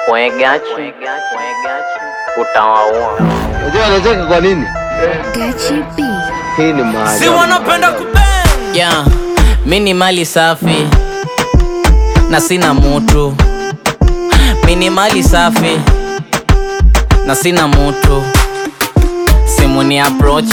Wegachi utawaua. Unajua anacheka kwa nini? Gachi B. Hii ni si maajabu. wanapenda kubang Yeah, mi ni mali safi na sina mutu. Mi ni mali safi na sina mutu. Simu ni approach,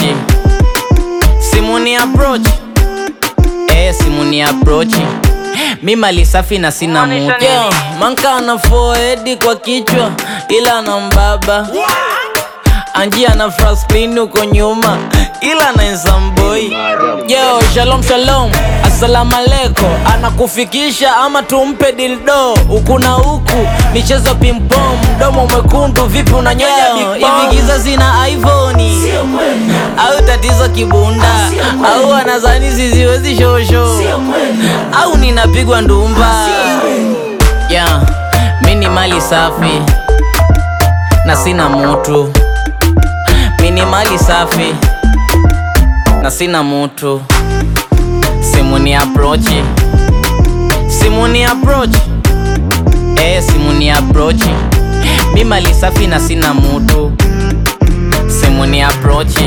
simu ni approach, eh, simu ni approach. Mi mali safi na sina mutu. Yeah, manka ana forehead kwa kichwa ila ana mbaba Anjia na Franklin uko nyuma ila na nsamboi Yo, shalom shalom, assalamu alaikum Anakufikisha ama tumpe dildo Huku na huku, michezo pimpom Mdomo mwekundu, vipi unanyonya big bomb? Hivi giza zina iPhone Au tatizo kibunda Au anazani siziwezi shosho Au ninapigwa ndumba Yeah, mi ni mali safi na sina mutu mi ni mali safi na sina mutu simu ni approach simu ni approach eh simu ni approach mi mali safi na sina mutu simu ni approach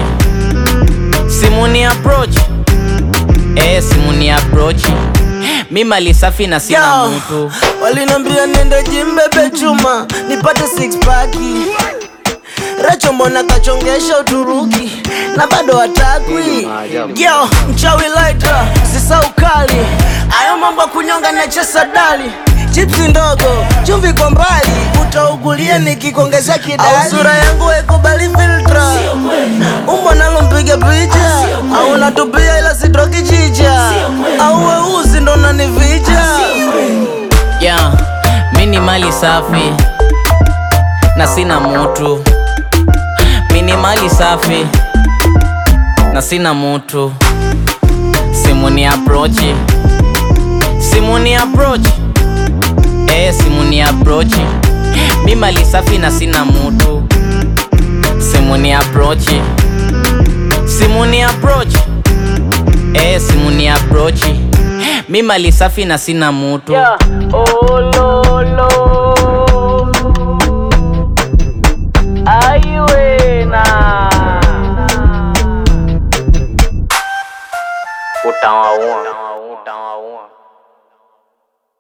simu ni approach eh simu ni approach mi mali safi na sina Yo, mutu walinambia nende jimbebe chuma nipate six pack Recho mbona kachongesha Uturuki na bado hatakwi Yo, mchawi lighter, sisa ukali Ayo mambo ya kunyonga na chesa dali Chipsi ndogo, chumvi kwa mbali Utaugulia nikikuongezea kidali Au sura yangu haikubali filtra Umbo nalo mpiga picha Au natupia ila sitroki chicha Au weusi ndo nanivija yeah, mi ni mali safi na sina mutu mi ni mali safi na sina mutu simu ni approach simu ni approach eh, simu ni approach mi mali safi na sina mutu simu ni approach simu ni approach eh, simu ni approach mi mali safi na sina mutu Yeah. Oh, Lord.